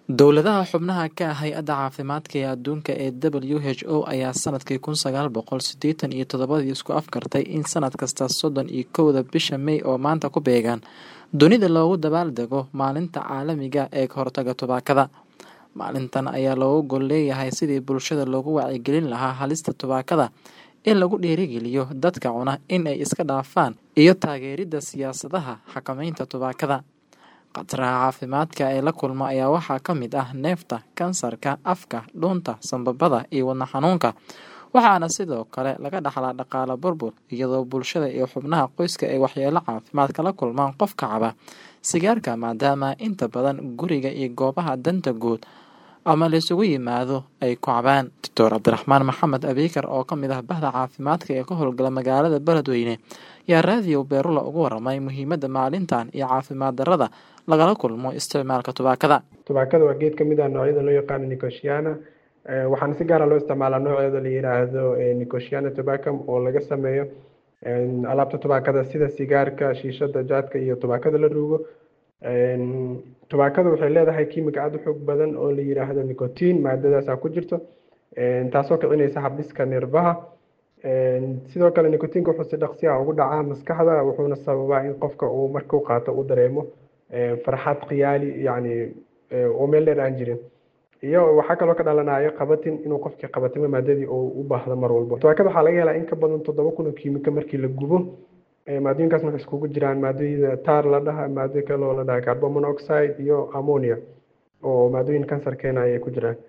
Dowladaha xubnaha ka ah Hay'adda Caafimaadka ee Adduunka ee WHO ayaa sanadkii kun sagaal boqol sideetan iyo todobadii isku afgartay in sanad kasta sodon iyo kowda bisha May oo maanta ku beegan dunida loogu dabaaldego Maalinta Caalamiga ah ee ka hortagga tubaakada. Maalintan ayaa looga gol leeyahay sidii bulshada loogu wacyigelin lahaa halista tubaakada, in lagu dhiirrigeliyo dadka cuna in ay iska dhaafaan, iyo taageeridda siyaasadaha xakamaynta tubaakada. Khataraha caafimaadka ee la kulma ayaa waxaa ka mid ah neefta, kansarka afka, dhuunta, sambabada iyo wadne xanuunka, waxaana sidoo kale laga dhaxlaa dhaqaale burbur, iyadoo bulshada iyo xubnaha qoyska ay waxyeello caafimaad kala kulmaan qofka caba sigaarka maadaama inta badan guriga iyo goobaha danta guud ama la isugu yimaado ay ku cabaan. Dr. Cabdiraxmaan Maxamed Abiikar oo ka mid ah bahda caafimaadka ee ka howlgala magaalada Beledweyne ayaa raadiyo Beerula uga warramay muhiimadda maalintan iyo caafimaad darrada lagala kulmo isticmaalka tubaakada. tubaakada waa geed ka mid ah noocyada loo yaqaano nicotiana waxaana si gaara loo isticmaalaa nooceeda la yiraahdo nicotiana tobacum oo laga sameeyo alaabta tubaakada sida sigaarka shiishada jaadka iyo tubaakada la ruugo tubaakada waxay leedahay kiimika aada u xoog badan oo la yiraahdo nicotin maadadaasa ku jirto taasoo kicinaysa habdhiska neerfaha sidoo kale nicotinka wuxuu si dhaqsi ah ugu dhacaa maskaxda wuxuuna sababaa in qofka uu markuu qaato uu dareemo farxad khiyaali yacni oo meel dheer aan jirin iyo waxaa kaloo ka dhalanayo qabatin inuu qofkii qabatimo maadadii uu u baahdo mar walba tubaakada waxaa laga helaa in ka badan toddoba kun oo kiimika markii la gubo maadooyinkaas waxay iskugu jiraan maadooyida taar la dhaha maado kaloo la dhaha carbon monoxide iyo ammonia oo maadooyin kansar keena ayay ku jiraan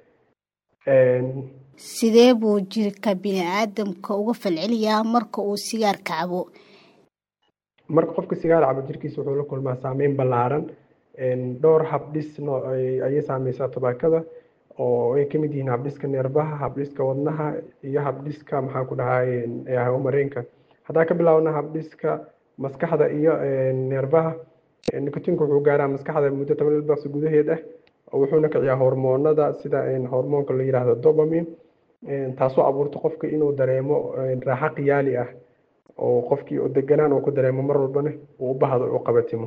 sidee buu jirka bini-aadamka uga falceliyaa marka uu sigaarka cabo marka qofka sigaar cabo jirkiisa wuxuu la kulmaa saameyn ballaaran dhowr habdhis noo ayay saameysaa tubaakada oo ay kamid yihiin habdhiska neerbaha habdhiska wadnaha iyo habdhiska maxaa ku dhahay mareenka haddaan ka bilaabna habdhiska maskaxda iyo neerbaha nicotinka wuxuu gaaraa maskaxda muddo toban ilbaqsi gudaheed ah wuxuuna kiciyaa hormoonada sida hormoonka la yiraahdo dopamine taasoo abuurta qofka inuu dareemo raaxo khiyaali ah oo qofkii deganaan uu ku dareemo mar walbana uu u bahdo uu qabatimo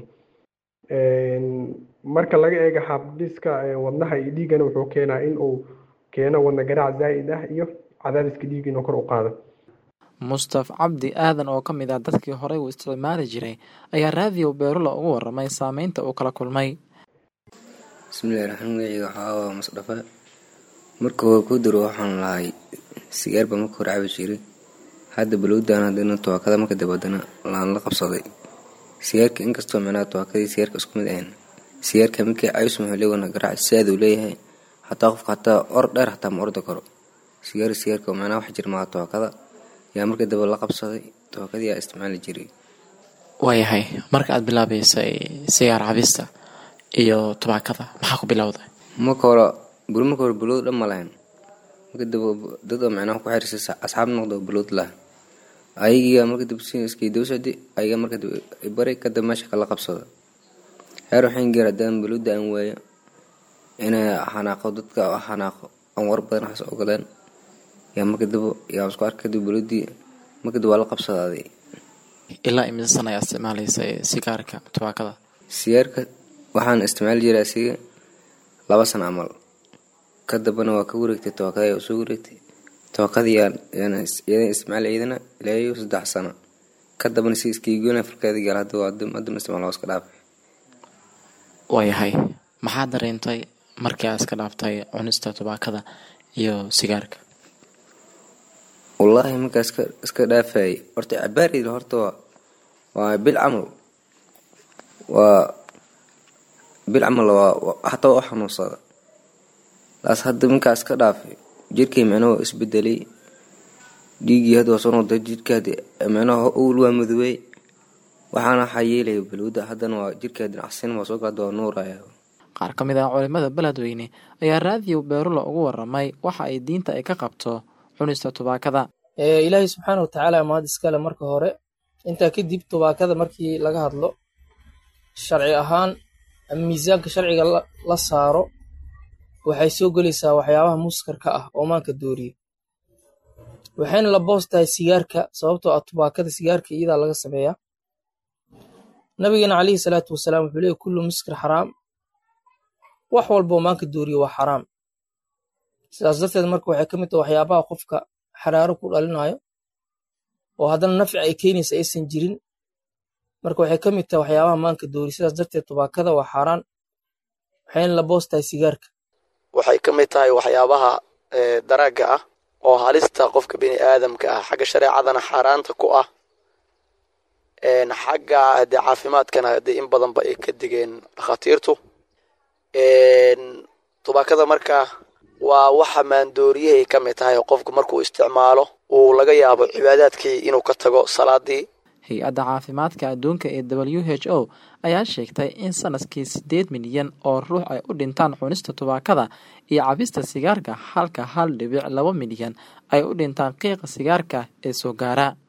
marka laga eego habdhiska wadnaha iyo dhiiggana wuxuu keenaa in uu keeno wadna garaac zaa'id ah iyo cadaadiska dhiig inuu kor u qaado mustaf cabdi aadan oo ka mid ah dadkii horey uu isticmaali jiray ayaa raadiyo beerula ugu warramay saameynta uu kala kulmay bismillahi raxmaan magaceyga waxaa masdhafa marka hore ku daro waxaan lahay sigaar baa marka hore cabi jiray hadda balowdaan hadana tubaakada marka dabadana laan la qabsaday sigaarka inkastoo micnaha tubaakadii sigaarka isku mid ahayn sigaarka markii cayus muxuu leewana garaac saad uu leeyahay hataa qofka hataa or dheer hataa ma ordi karo sigaar sigaarka micnaha wax jir maaha tubaakada yaa markii daba la qabsaday tubaakadii yaa isticmaali jiray waayahay marka aad bilaabeysay sigaar cabista iyo tubaakada maxaa ku bilowday marka hore buri marka hore bulowd dhan ma lahayn marka daba dad oo micnaha ku xiriirsa asxaab noqdo bulowd laha ayagiiga marka daba iskay daba socdi ayaga marka daba bari kadaba meesha kala qabsada heer waxaan geer haddaan bulowda aan waayo inay xanaaqo dadka xanaaqo aan war badan waxaas ogoleen yaa marka daba yaa isku arka kadib bulowdii marka daba waa la qabsadaaday ilaa imisa sana ayaa isticmaalaysay sigaarka tubaakada sigaarka waxaan isticmaali jiray asiga laba sana camal ka dambana waa ka wareegtay tubaakada ayaa usoo wareegtay tubaakadii yadan isticmaali ciidana ilaayo saddex sano ka dambana si iskaigoona farkeeda gaal hadda haddana isticmaal waa iska dhaafay waayahay maxaa dareentay markii aad iska dhaaftay cunista tubaakada iyo sigaarka wallaahi markaa iska iska dhaafayay horta cabaareyda horta waa waa bil camal waa bil camal waa hataa waa xanuunsada laas hadda markaa iska dhaafay jirkay micnaha waa isbedelay dhiiggii hadda waa soo noqday jirka hadda micnaha owl waa madoobey waxaana waxaa yeelaya balowda haddana waa jirka dhinacsin waa soo gaada waa nuuraya qaar ka mid ah culimada beledweyne ayaa raadiyo beerula ugu warramay waxa ay diinta ay ka qabto cunista tubaakada ilaahay subxaana watacaala mahad iskale marka hore intaa kadib tubaakada markii laga hadlo sharci ahaan ama miisaanka sharciga la saaro waxay soo gelaysaa waxyaabaha muskarka ah oo maanka dooriya waxayna la boos tahay sigaarka sababtoo ah tubaakada sigaarka iyadaa laga sameeyaa nabigeena calayhi salaatu wasalaam wuxuu leeyay kullu muskir xaraam wax walboo maanka dooriyo waa xaraam sidaas darteed marka waxay ka mid tahay waxyaabaha qofka xaraaro ku dhalinayo oo haddana nafci ay keenaysa aysan jirin marka waxay ka mid tahay waxyaabaha maanka doori sidaas darteed tubaakada waa xaaraan waxayna la boos tahay sigaarka waxay ka mid tahay waxyaabaha daraaga ah oo halista qofka bini aadamka ah xagga shareecadana xaaraanta ku ah xagga hadee caafimaadkana hadee in badanba ay ka digeen dhakhaatiirtu tubaakada marka waa waxa maandooriyahay ka mid tahay oo qofku markuu isticmaalo uu laga yaabo cibaadaadkii inuu ka tago salaadii hay-adda caafimaadka adduunka ee w h o ayaa sheegtay in sanadkii siddeed milyan oo ruux ay u dhintaan cunista tubaakada iyo cabista sigaarka halka hal dhibic laba milyan ay u dhintaan qiiqa sigaarka ee soo gaara